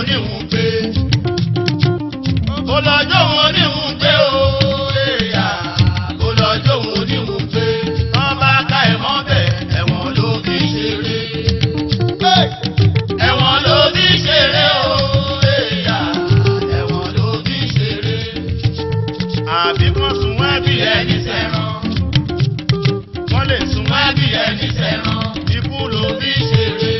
oníhùn gbé. Mo lọ jóun oníhùn gbé o. Èèyà mo lọ jóun oníhùn gbé. Wọ́n bá ká ẹ̀mọ́ bẹ̀ ẹ̀wọ̀n ló fi ṣeré. Ẹ̀wọ̀n ló fi ṣeré o. Èèyà ẹ̀wọ̀n ló fi ṣeré. Àbí wọ́n sun wá bí ẹni sẹ́ran. Wọ́n lè sun wá bí ẹni sẹ́ran. Ikú ló fi ṣeré.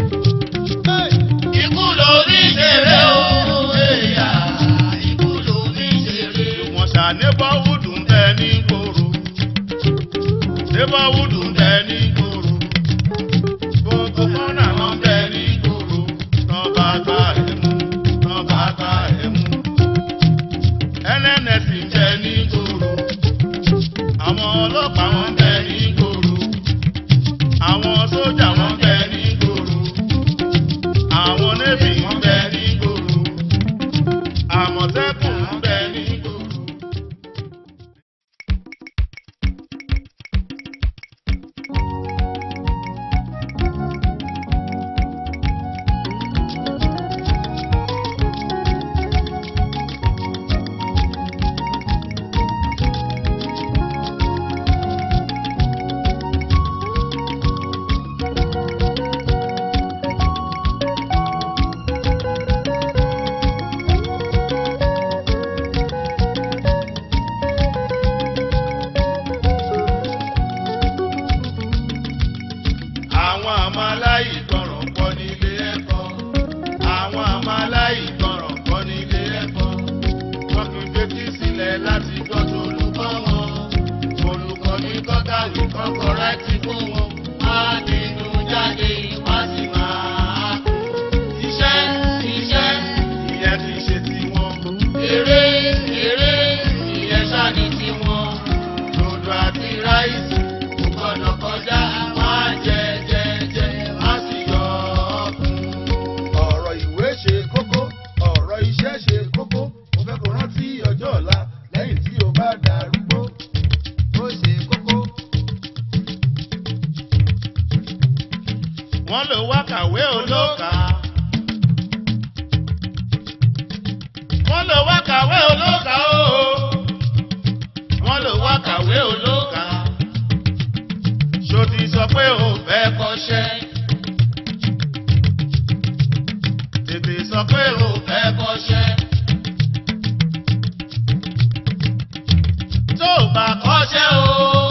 Ikú ló fi ṣeré o. Èèyà ikú ló fi ṣeré. Wọ́n ṣà neighborhood ń bẹ ní gbòòrò. Neighborhood ń bẹ ní gbòòrò. Gbogbo kọ́nà wọn bẹ ní gbòòrò. Tán bá gbá ẹ̀ mú. Tán bá gbá ẹ̀ mú. NNS ń bẹ ní gbòòrò. Àwọn ọlọ́pàá wọn bẹ ní gbòòrò. Àwọn sójà wọn bẹ ní gbòòrò. Àwọn nébì wọn bẹ ní gbòòrò. Àmọ̀tẹ́kùn wọn bẹ ní gbòòrò. Àwọn àmọ́ aláìgbọràn pọ̀ nílé ẹ̀kọ́. Àwọn àmọ́ aláìgbọràn pọ̀ nílé ẹ̀kọ́. Wọ́n fi fetí sílẹ̀ láti gbọ́ tó olùkọ́ wọn. Olùkọ́ ní kọ́kàwé kọ́kọ́ rẹ́tì fún wọn. Wọ́n á nínú jáde, wọ́n sì máa kú. Iṣẹ́ iṣẹ́ ìyẹn ti ṣe tiwọn. Eré eré ìyẹn ṣáà ní tiwọn. Dòdò àti ráìsì kò gbọ́dọ̀ kọjá. Wọ́n á jẹ jẹ jẹ, wọ́n á sì yọ ọkùn. ọ̀rọ̀ ìwé ṣe kókó ọ̀rọ̀ iṣẹ́ ṣe kókó mo fẹ́ kó rántí ọjọ́ ọ̀la lẹ́yìn tí o bá darúgbó ó ṣe kókó. wọ́n lò wá kàwé olóka. wọ́n lò wá kàwé olóka o. wọ́n lò wá kàwé olóka. ṣó ti sọ pé o fẹ́ kọ́ṣẹ́. tètè sọ pé o fẹ́ kọ́ṣẹ́. tó o bá kọ́ṣẹ́ o.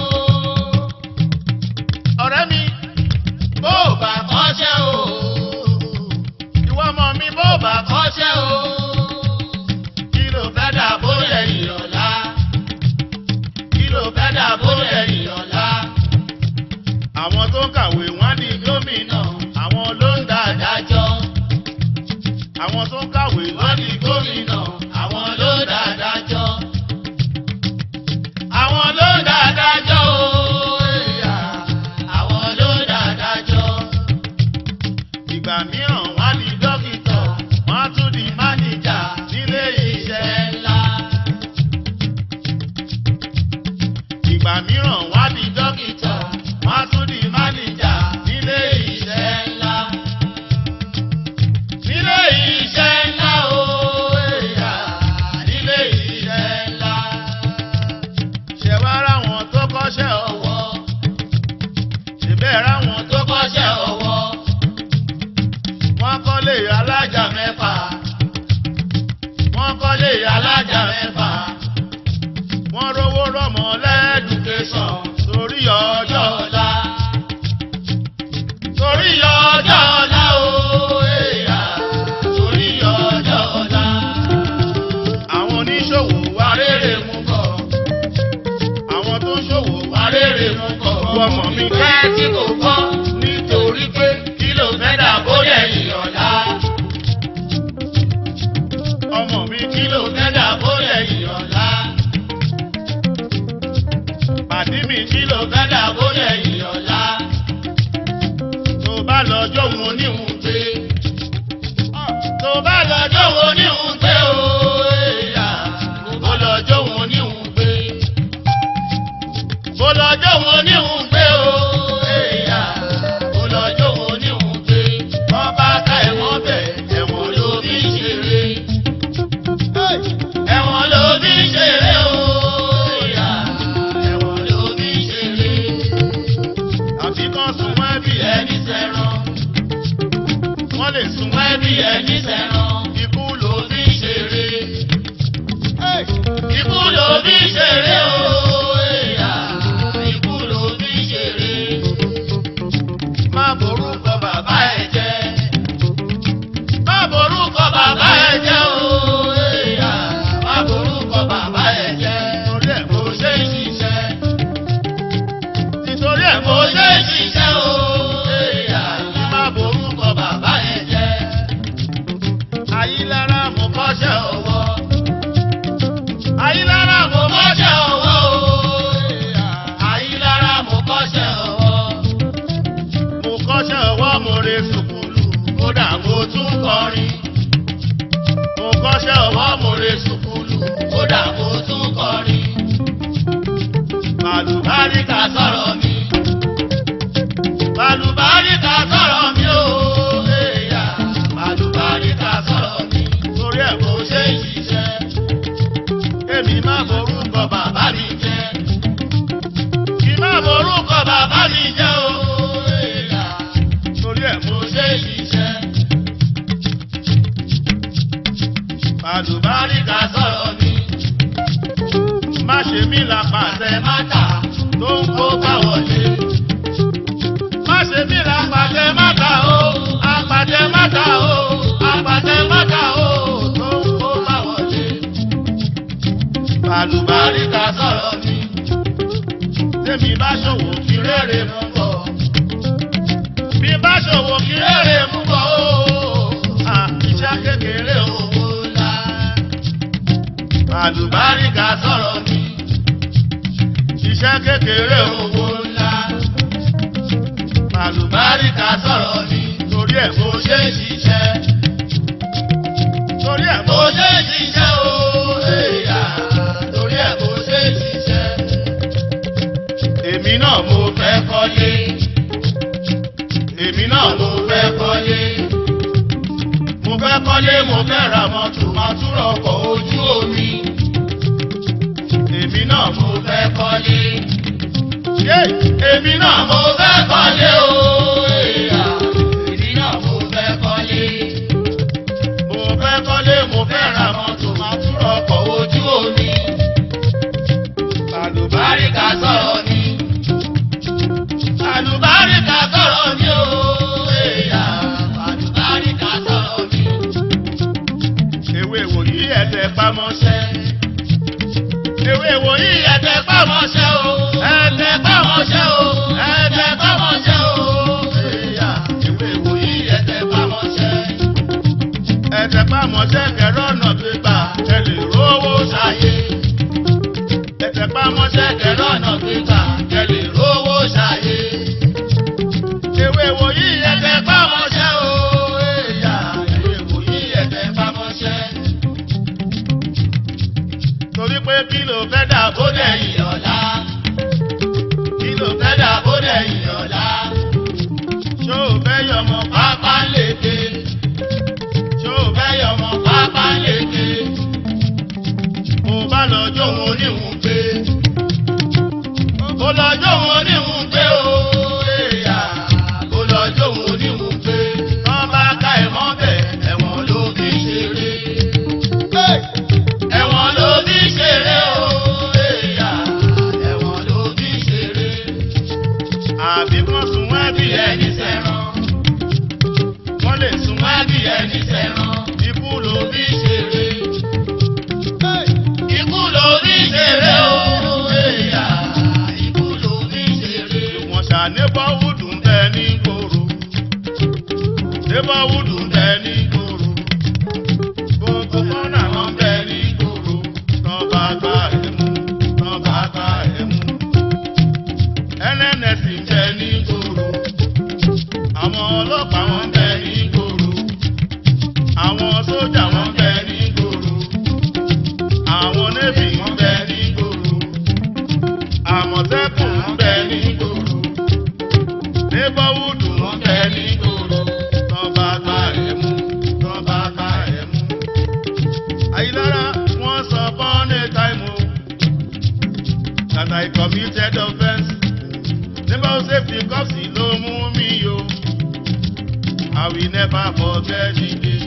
ọ̀rẹ́ mi bó o bá kọ́ṣẹ́ o. ìwọ ọmọ mi bó o bá kọ́ṣẹ́ o. kí ló fẹ́ dà bóyá ìyọ̀lá. kí ló fẹ́ dà bóyá ìyọ̀lá. àwọn tó ń kàwé wọ́n di gómìnà àwọn ló ń dá adájọ́. àwọn tó ń kàwé wọ́n di gómìnà àwọn ló ń dá adájọ́. àwọn ló ń dá adájọ́ o. èèyà, àwọn ló ń dá adájọ́. ìgbà mìíràn wọ́n á di dókítà wọ́n á tún di máníjà nílé iṣẹ́ ńlá. ìgbà mìíràn wọ́n á di dókítà wọ́n á tún di máníjà nílé iṣẹ́ ńlá. nílé iṣẹ́ ńlá o èèyà nílé iṣẹ́ ńlá. ṣé wá ráwọn tó kọ́ṣẹ́ ọwọ́ ṣèbẹ́ ráwọn tó kọ́ṣẹ́ ọwọ́ wọ́n kọ́lé alájà mẹ́fà wọ́n kọ́lé alájà mẹ́fà wọ́n rówó rọ́mọ lẹ́dùkẹ́sàn torí ọjọ́ ọ̀la torí ọjọ́ ọ̀la o èèyà torí ọjọ́ ọ̀la àwọn oníṣòwò wá rere mú bọ̀ àwọn tó ń ṣòwò wá rere mú bọ̀ ọmọ mi kẹ́ tí kò kọ́ nítorí pé kí ló fẹ́ dà bóyá ìyọ̀lá ọmọ mi kí ló fẹ́ dà bóyá ìyọ̀lá pàdé mi kí ló fẹ́ dà bóyá ìyọ̀lá tó bá lọ jóun oníhùn gbé tó bá lọ jóun oníhùn gbé o èèyà bó lọ jóun oníhùn gbé bó lọ jóun oníhùn gbé o èèyà bó lọ jóun oníhùn gbé wọ́n bá ká ẹ̀wọ̀n bẹ̀ ẹ̀wọ̀n ló fi wọ́n lè sun ẹbí ẹni sẹ́ran ikú ló fi ṣeré. ikú ló fi ṣeré o èèyà ikú ló fi ṣeré. má borúkọ bàbá ẹ jẹ́ má borúkọ bàbá ẹ jẹ́ o èèyà má borúkọ bàbá ẹ jẹ́ torí ẹ̀ mo ṣe ń ṣiṣẹ́ nítorí ẹ̀ mo ṣe ń ṣiṣẹ́ o èèyà má borúkọ bàbá ẹ jẹ́ ayílára mo kọ́ṣẹ́ ọwọ́ ayílára mo kọ́ṣẹ́ ọwọ́ o ayílára mo kọ́ṣẹ́ ọwọ́ mo kọ́ṣẹ́ ọwọ́ mo re sùkúlù kódà mo tún kọrin mo kọ́ṣẹ́ ọwọ́ mo re sùkúlù kódà mo tún kọrin màlúbáríkà sọ̀rọ̀ mi màlúbáríkà sọ̀rọ̀ mi o èèyà màlúbáríkà sọ̀rọ̀ mi torí ẹ̀ mo ṣe ń ṣiṣẹ́ èmi má borúkọ bàbá mi jẹ́ kí má borúkọ bàbá mi jẹ́ o èèyà torí ẹ̀ mo ṣe ń ṣiṣẹ́ màlúbáríkà sọ̀rọ̀ mi má ṣe mí lápàṣẹ mátà tó ń kó bá wọlé. má ṣe mí lápàṣẹ mátà o àpàṣẹ mátà o àpàṣẹ mátà o tó ń kó bá wọlé. Bàlùbáríkà sọ̀rọ̀ mi, tèmi bá ṣòwò kí rere mú bọ̀. Bí bá ṣòwò kí rere mú bọ̀ o, à iṣẹ́ kékeré owó ńlá. Bàlùbáríkà sọ̀rọ̀ mi, iṣẹ́ kékeré owó ńlá. Bàlùbáríkà sọ̀rọ̀ mi, torí ẹ̀ mo ṣe ń ṣiṣẹ́. Torí ẹ̀ mo ṣe ń ṣiṣẹ́ o, èèyà, torí ẹ̀ mo ṣe ń ṣiṣẹ́. Èmi náà mo fẹ́ kọ́lé. Èmi náà mo fẹ́ kọ́lé. Mo fẹ́ kọ́lé, mo fẹ́ ra mọ́tò, máa túrọ̀ ọkọ̀ ojú omi. Èmi náà mo fẹ́ kọ́lé. Yé! Èmi náà mo fẹ́ kọ́lé o. èèyà. Èmi náà mo fẹ́ kọ́lé. Mo fẹ́ kọ́lé, mo fẹ́ ra mọ́tò, máa túrọ̀ ọkọ̀ ojú omi. Àlùbáríkà sọ̀rọ̀ mi. Àlùbáríkà sọ̀rọ̀ mi o. èèyà. Àlùbáríkà sọ̀rọ̀ mi. Ewé wòyí ẹ̀tẹ̀ pamọ́ṣẹ́. Ewé wòyí ẹ̀tẹ̀ pamọ́ṣẹ́ o. Ẹ̀tẹ̀ pamọ́ṣẹ́ o. Ẹ̀tẹ̀ pamọ́ṣẹ́ o. Èèyà. Ewé wòyí ẹ̀tẹ̀ pamọ́ṣẹ́. Ẹ̀tẹ̀ pamọ́ṣẹ́ kẹ̀rọ ọ̀nà gbígbà ẹ lè rówó ṣayé. Ẹ̀tẹ̀ pamọ́ṣẹ́ kẹ̀rọ ọ̀nà gbígbà ẹ lè rówó ṣayé. Ewé wòyí ẹ̀tẹ̀ pamọ́ṣẹ́ o. Èèyà. Ewé wòyí ẹ̀tẹ̀ pamọ́ṣẹ́ torí pé kí ló fẹ́ dà bó dẹ̀yìn ọ̀la kí ló fẹ́ dà bó dẹ̀yìn ọ̀la ṣó o fẹ́ yọmọ pápá léke ṣó o fẹ́ yọmọ pápá léke mo bá lọ jóun oníhùn gbé mo lọ jóun oníhùn gbé o èèyà mo lọ jóun oníhùn gbé wọ́n bá ká ẹ̀ mọ́ bẹ̀ ẹ̀wọ̀n ló fi ṣeré. Ẹ̀wọ̀n ló fi ṣeré o, èèyà. Ẹ̀wọ̀n ló fi ṣeré. Àbí wọ́n sun wá bí ẹni sẹ́ran. Wọ́n lè sun wá bí ẹni sẹ́ran. Ikú ló fi ṣeré. Ikú ló fi ṣeré o, èèyà. Ikú ló fi ṣeré. Wọ́n ṣàníbọ̀ wùdù ń bẹ ní gbòòrò. Níbọ̀ wùdù ń bẹ ní gbòòrò gbogbo kọ́nà wọn bẹ ní gbòòrò tán bá gbá ẹ̀mú tán bá gbá ẹ̀mú. nnc ń bẹ ní gbòòrò àwọn ọlọ́pàá wọn bẹ ní gbòòrò àwọn sójà wọn bẹ ní gbòòrò àwọn navy wọn bẹ ní gbòòrò àmọ̀tẹ́kùn wọn bẹ ní gbòòrò neighborhood wọn bẹ ní gbòòrò tán bá gbá ẹ̀mú tán bá gbá ẹ̀mú àyílára wọn sọ born a time o that I committed offence nígbà ó ṣe fi kọ́ọ̀sì ló mú mi yo I will never forget the day.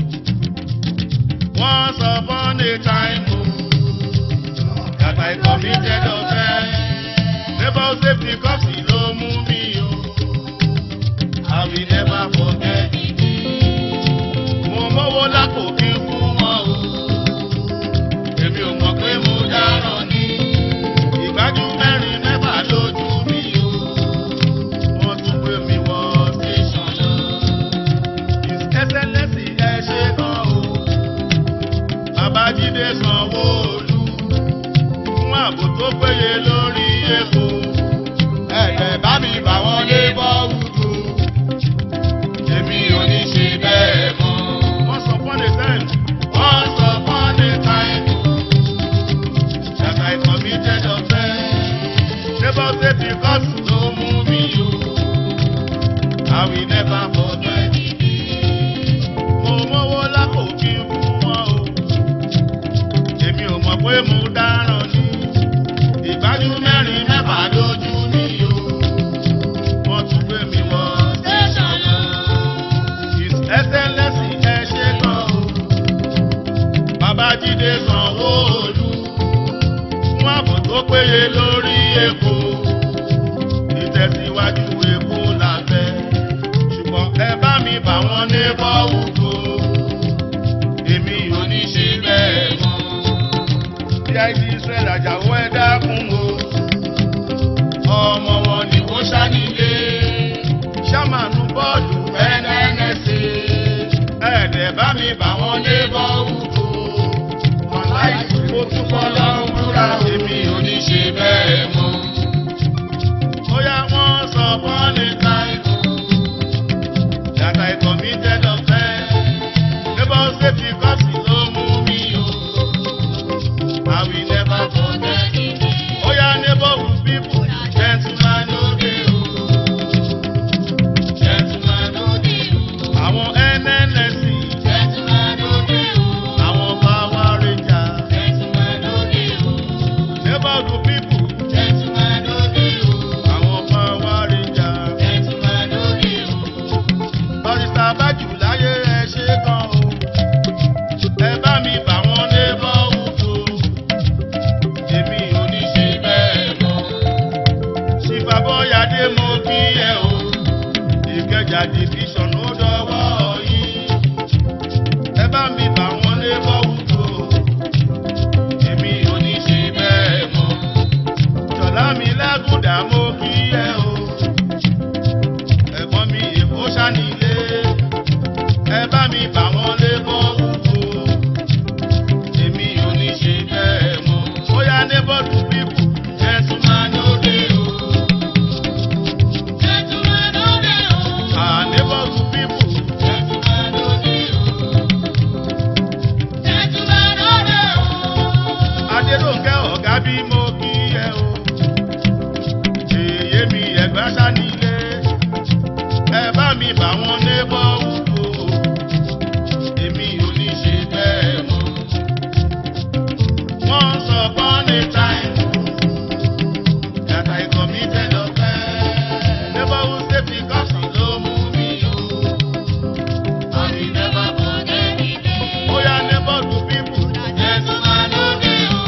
Once upon a time, oh, that I committed offense. Never say because he no move me, oh. I will never forget the day. Mo mọ́wọ́ lápò kí n fún wọn o. Èmi ò mọ̀ pé mo dáràn ní. Ìgbájú mẹ́rin mẹ́fà lójú mi o. Wọ́n tún gbé mi wọ station lọ. His Excellency ẹ ṣe gan o. Babájídé Sanwó-Olú fún ààbò tó péye lórí epo. Ẹ̀jẹ̀ bá mi bà wọ́n lé bọ́ọ̀lù. Èmi ò ní ṣe bẹ́ẹ̀ mọ́. Wọ́n sọ fún the time. Wọ́n sọ fún the time. That I committed offense. Never say because no mú mi o. I will never forget it. Mo mọ́wọ́ lápò kí n fún wọn o. Èmi ò mọ̀ pé mo dáràn ní. Ìgbájú mẹ́rin mẹ́fà lójú mi o. Wọ́n tún gbé mi wọ station lọ. His Excellency ẹ ṣe gan o. Babájídé Sanwó-Olú fún ààbò tó péye lórí epo. Ìtẹ̀síwájú epo la fẹ́. Ṣùgbọ́n ẹ bá mi bà wọ́n ní bọ́wùkọ. Èmi ò ní ṣe bẹ́ẹ̀ mọ́. Bí àìsí Israẹ̀l àjàwó ẹ dákun o. Ọmọ wọn ni wọ́n ṣá nílé. Ṣámánù bọ́ọ̀lù NNSC. Ẹ̀ẹ́dẹ̀ bá mi bà wọ́n ní bọ́wùkọ. Wàláì mo túbọ̀ lọ́rùn búra. Èmi ò ní ṣe bẹ́ẹ̀ mọ́. Bóyá wọ́n sọ fún ní táìmù. That I committed offense. Never say because he no move me o. I will never forget it. Oya neighborhood people, gentleman no dey o. Gentleman no dey o. Àwọn NNSC. Gentleman no dey o. Àwọn Power Rangers. Gentleman no dey o. Neighborhood people. Gentleman no dey o. Àwọn Power Rangers. Gentleman no dey o. Barrister Bájù láyé ẹ ṣe kan o. Ẹ bá mi bà wọ́n lé bọ́ọ̀lù Èmi ò ní ṣe bẹ́ẹ̀ mọ́. Ṣìfàbọ̀yàdé mo kí ẹ o. Ìkẹjà division ó dọwọ́ yìí. Ẹ bá mi bà wọ́n lé bọ́ọ̀lù Èmi ò ní ṣe bẹ́ẹ̀ mọ́. Jọ̀lá mi lágùdà mo kí ẹ o. Ẹ̀gbọ́n mi èkó ṣánilé. Ẹ bá mi bà wọ́n lé bọ́ọ̀lù Èmi ò ní ṣe bẹ́ẹ̀ mọ́. Bóyá neighborhood people, gentleman no dey o. Gentleman no dey o. Ah, neighborhood people, gentleman no dey o. Gentleman no dey o. Adéròǹkẹ́ ọ̀gá bí mo kí ẹ o. Èyí mi ẹ̀gbá sánilé. Ẹ bá mi bà wọ́n neighborhood o. Èmi ò ní ṣe bẹ́ẹ̀ mọ́. Once upon a time that I committed offense. Never will say because he no move me o. I will never forget the day. Oya neighbor to people. Gentleman no dey o.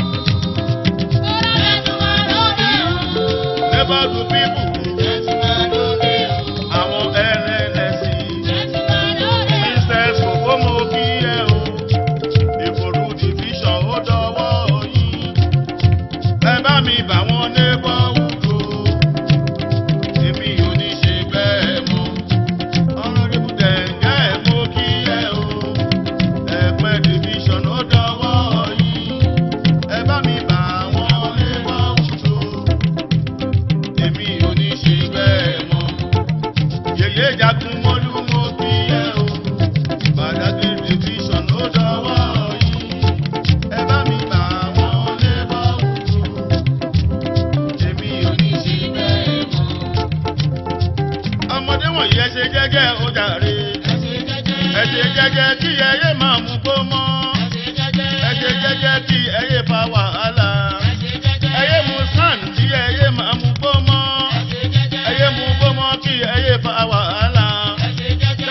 Gentleman no dey o. Neighbor to people. Gentleman no dey o. Àwọn NNSC. Gentleman no dey o. Princess Okomo kí ẹ o. Ìfòrú division ó dọwọ́ yín. Ẹ bá mi bà wọ́n neighbor wúlò. Èmi ò ní ṣe bẹ́ẹ̀ mọ́. Honourable Dẹ̀ngẹ́ mo kí ẹ o. Ẹ̀pẹ́ division ó dọwọ́ yín. Ẹ bá mi bà wọ́n neighbor wúlò. Èmi ò ní ṣe bẹ́ẹ̀ mọ́. Yèyé jagun mọ́lú mo kí ẹ o. Badagry division ó dọwọ́ yín. Ẹ bá mi bà wọ́n neighbor wúlò. Èmi ò ní ṣe bẹ́ẹ̀ mọ́. Ọmọdé wọ̀nyí ẹ ṣe jẹ́jẹ́ ó jàre. Ẹ ṣe jẹ́jẹ́ kí ẹyẹ máa mú gbó mọ́. Ẹ ṣe jẹ́jẹ́ kí ẹyẹ fa wàhálà. Ẹyẹ mú sàn kí ẹyẹ máa mú gbó mọ́. Ẹyẹ mú gbó mọ́ kí ẹyẹ fa wàhálà.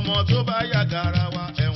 ọmọ tó bá yàgàrà wa ẹ̀wọ̀n.